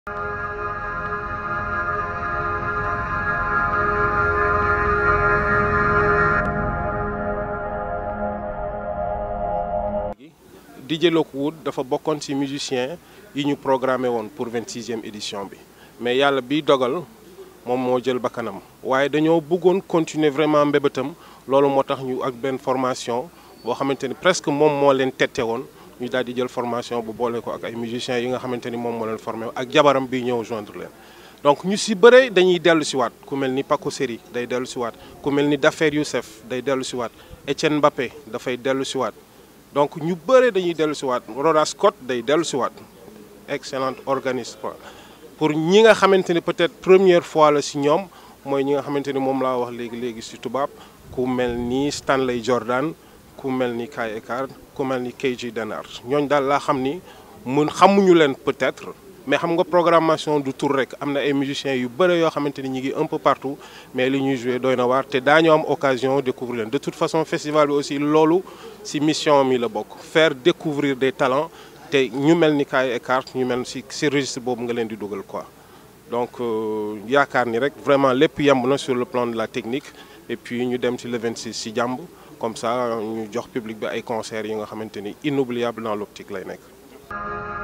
DJ Lockwood dafa bokkoon ci musicien yi ñu programmé woon pour 26e édition bi mais yàlla bi dogal moom moo jël bakkanam waaye dañoo bëggoon continuer vraiment mbébétam loolu moo tax ñu ak benn formation boo xamante ni presque moom moo leen tette woon ñu daal di jël formation bu boole ko ak ay musiciens yi nga xamante ni moom moo leen formé ak jabaram bi ñëw joindre leen. donc ñu si bëre dañuy dellu si waat ku mel ni Paco Seri day dellu si waat ku mel ni Dafer Youssef day dellu si waat Etienne Mbappé dafay dellu si waat donc ñu bëre dañuy dellu si waat Roda Scott day dellu si waat excellent organiste quoi pour ñi nga xamante ni peut-être première fois la si ñoom mooy ñi nga xamante ni moom laa wax léegi léegi si tubaab ku mel ni Stanley Jordan ku mel ni Kai Eckhart ku mel ni KG Denard ñooñ daal laa xam ni mun xamuñu leen peut-être mais xam nga programmation du tour rek am na ay musiciens yu bëre yoo xamante ni ñu ngi un peu partout mais li ñuy joué doy na waar te daañu am occasion découvrir leen de toute façon festival bi aussi loolu ci mission mi la bokk faire découvrir des talents te ñu mel ni Kai Eckhart ñu mel ci ci registre boobu nga leen di dugal quoi donc yaakaar ni rek vraiment lépp yemb na sur le plan de la technique et puis ñu dem ci le 26 ci jàmb comme ça ñu jox public bi ay concerts yi nga xamante ni inoubliable dans l'optique lay nekk